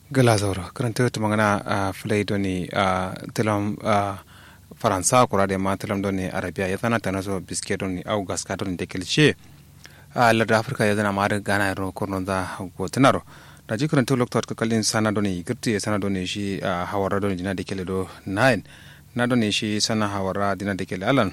gala zauro karanta ta magana a filai doni a tilam a faransa kura da ma tilam doni arabiya ya zana ta nazo biske doni au gaska doni da kelce a larda afirka ya zana ma da gana yaro kurnon za gotunaro da ji karanta lokta ka kallin sana doni girti ya sana doni shi a hawara doni dina da kele do 9 na doni shi sana hawara dina da kele alan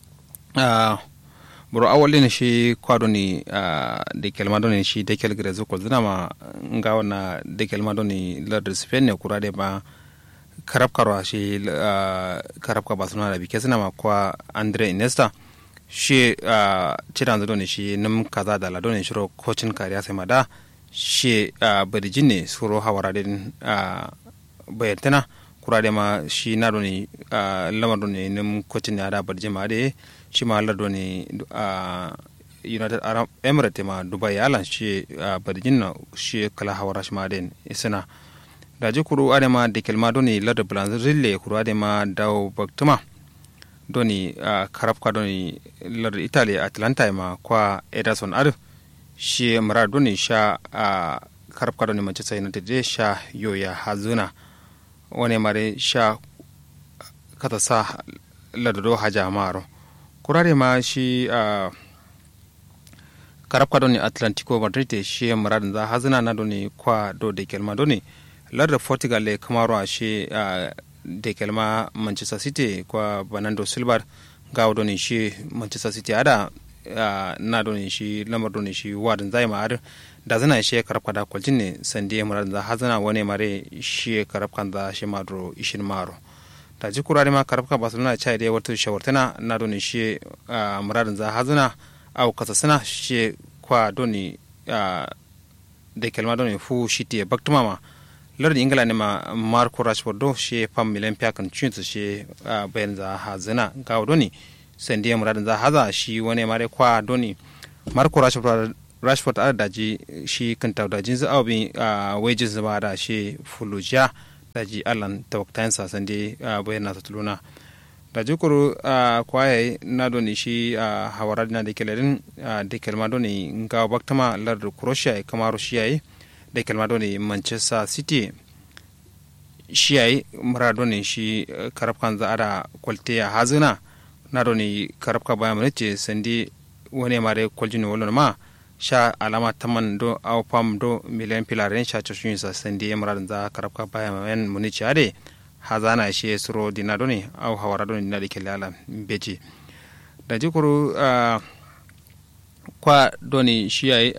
boro awali ne shi kwado ni da kelma doni shi da kel gire zuko zina ma nga wana da kelma doni lardar spain ne kura da ma karab karwa shi karab ka basuna da bike suna ma kwa andre iniesta shi cidan zado ne shi nim kaza da ladon shiro kocin kariya sai ma da shi badijin ne suro hawara din bayantana kura da ma shi na doni lamar doni nim kocin ya da badijin ma da shi ma lardo ne a united arab emirates ma dubai alan shi a barjin na shi kala hawara shi ma den isina da ji kuru ade ma de kelma doni lardo blanzille kuru ade ma dawo baktuma doni a karafka doni lardo italy atlanta ma kwa ederson ar shi mara doni sha a karafka doni manchester united de sha yoya hazuna wani mare sha kata sa lardo haja maro kurare ma shi a karabka doni atlantico madrid shi muradin za hazina na doni kwa do de kelma doni larda portugal le kamaro a shi de kelma manchester city kwa banando silver gawo doni shi manchester city ada na doni shi lamar doni shi wadin zai ma ar da zana shi karabka da kwaljin ne sandi muradin za hazina wani mare shi karabkan za shi madro ishin maro ta ji kurare ma karafka barcelona cha da wata shawartana na doni shi muradin za hazuna au kasa suna shi kwa doni da kelma doni fu shi te baktuma ma lardin ingila ne ma marco rashford do shi fam milan fiyakan cinsu shi bayan za hazuna ga doni sandiya muradin za haza shi wani mare kwa doni marco rashford rashford a daji shi kan taudajin za abin wajen zama da shi fulujiya daji allan tawaktayin sasan de bayan nasa tuluna da jikuru kwaye na doni shi hawara na da kelerin da kelma doni nga baktama lar croatia kamar shi yayi da kelma doni manchester city shi yayi mura doni shi karafkan za ada kwalte ya hazina na doni karafka bayan manice sandi wani mare kwaljini wallon ma sha alama taman do aw pam do miliyan pilaren sha choshin sa sandi emran za karabka baya men muni chade hazana shi suro dina doni aw hawara doni na dike lala beji da jikuru kwa doni shi ai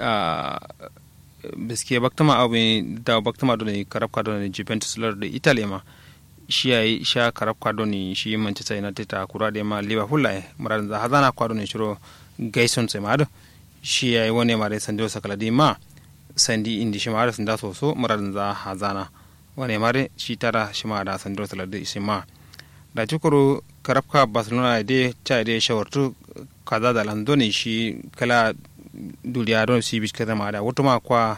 biske baktama aw da baktama doni karabka doni Juventus lor da Italy ma shi ai sha karabka doni shi Manchester United ta kura da ma Liverpool lai muradin za hazana kwa doni shiro gaison sai ma shi ya yi wani mare sandi wasa kaladi ma sandi indi shi mare sanda soso muradin za hazana wani mare shi tara shi ma da sandi wasa kaladi shi ma da cikuru karafka barcelona de cha de shawartu kaza da landoni shi kala duniya don shi bishi kaza ma da wato ma kwa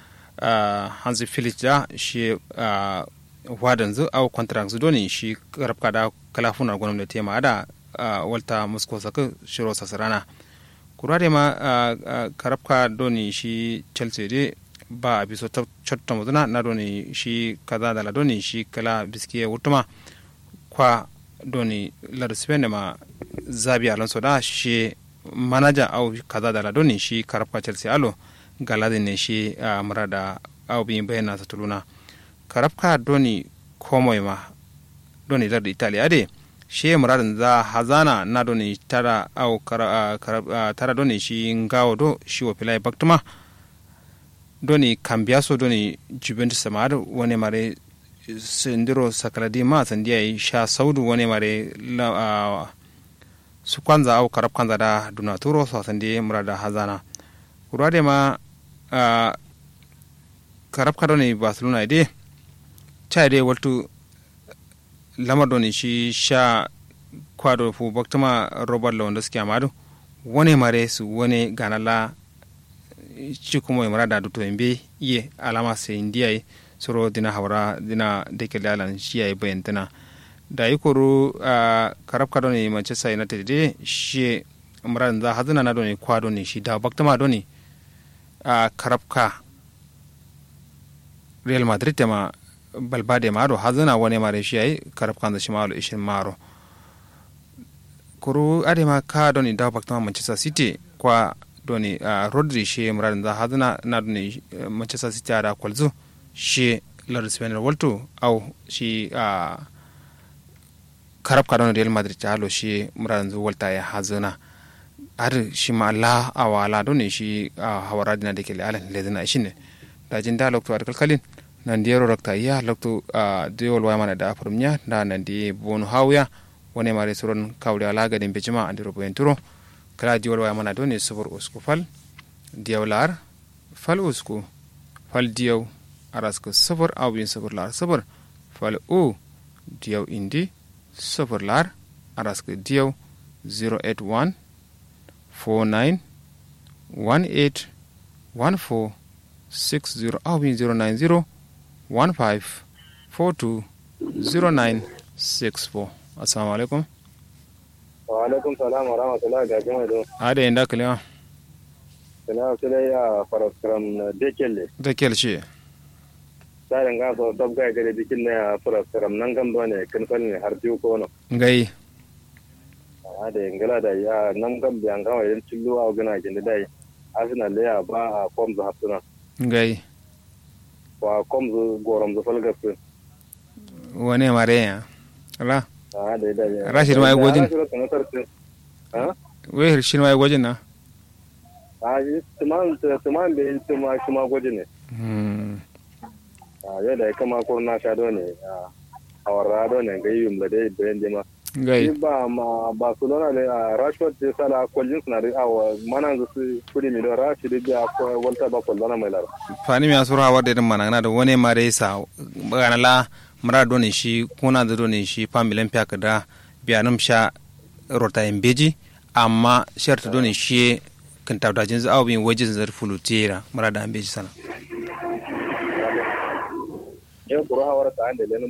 hansi felix da shi wadan zu au contract zu doni shi karafka da kala funar gwamnati ma da walta musko saka shiro sasarana kurare ma karabka doni shi chelsea de ba a biso chotta muduna na doni shi kaza dala doni shi kala biskiye wutuma kwa doni lar spain ma zabi alonso da shi manaja au kaza dala doni shi karabka chelsea alo galadi ne shi murada au bi bayana sa tuluna karabka doni komoi ma doni lar italia de shi muradin za hazana na doni tara au kara, kara, tara doni shi ngawo do shi wa filai baktuma doni kambiaso doni juventus samar wani mare sindiro sakaladi ma sandiya sha saudu wani mare la, uh, su kwanza au karab kwanza da dunaturo so sandi murada hazana kurade ma uh, karab kadoni barcelona ide cha ide waltu lamar doni shi sha kwado fu baktama robert lewandowski amadu wani mare su wani ganala ci kuma mara da duto imbe iye alama sai indiya soro dina hawara dina deke lalan shi yayi bayantana da yi koro a karab kado ne manchester united de shi mara da hazina na doni kwado ne shi da baktama doni a karabka real madrid tema balbade maro hazana wone mare shi ay karab kanza shi malo ishin maro kuru ade ma ka doni daw baktama manchester city kwa doni uh, rodri shi muradan za hazana na doni uh, manchester city ada kwalzu shi lar spain walto au shi uh, karab ka doni real madrid ta halo shi muradan zu walta ya hazana har shi ma la awala doni shi uh, hawara dina de kele alan ledina shine dajin da lokto ar kalkalin nan di yero rakta iya lokto uh, diwol wa mana da afurmnya da nan di bonu hawya wone mare suron kawde ala gadin bejima andi robo en turo kala diwol wa mana doni subur usku fal diyaw lar fal usku fal diyaw arasku subur awin subur lar subur fal u diyaw indi subur lar arasku diyaw 081 49 18 14 60 awin 090 15 42 0964 assalamu alaikum wa alaikum salam wa rahmatullahi ga jama'a don ade inda kalima sana su dai a faraskaram na dekelle dekel shi tsarin ga so dab ga gare dikin ne a faraskaram nan gam ne kan fal ne har biyu ko no ngai a da ingila da ya nan gam biyan ga wajen cillo a gina gin da dai asina le ya ba a kom zu hafsuna ngai wa kom zu gorom zu falgas wane mare ya ala a da da ya Rashid ma ya gojin? ha we shin wai gojin na a yi tuman tuman da tuma kuma gojin ne hmm a yadda ya kama kurna sha ne a awara ne ga yi yumla dai bayan dima ngai ba ma barcelona ne a rashford da sala kwallin suna da awa mana da su kudi mi da rashid da akwai walta ba kwallona mai lara fani mi asura wa de mana na da wane mare sa bana la mara doni shi kuna da doni shi pamilen pyak da biyanum sha rota embeji amma sharta doni shi kan tabda jin za awin wajin zar fulutera mara da embeji sana yau kuro hawar ta an da lenin